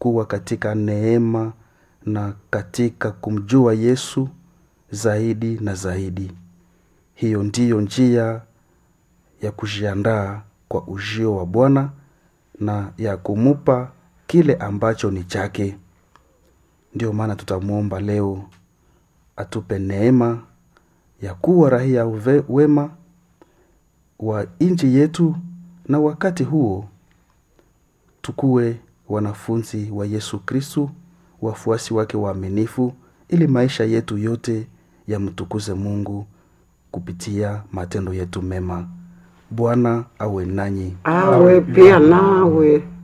kuwa katika neema na katika kumjua yesu zaidi na zaidi hiyo ndiyo njia ya kujiandaa kwa ujio wa bwana na ya kumupa kile ambacho ni chake ndio maana tutamwomba leo atupe neema ya kuwa rahia uve- wema wa nchi yetu na wakati huo tukuwe wanafunzi wa yesu kristu wafuasi wake waaminifu ili maisha yetu yote yamtukuze mungu kupitia matendo yetu mema bwana awe nanyi awe pia nawe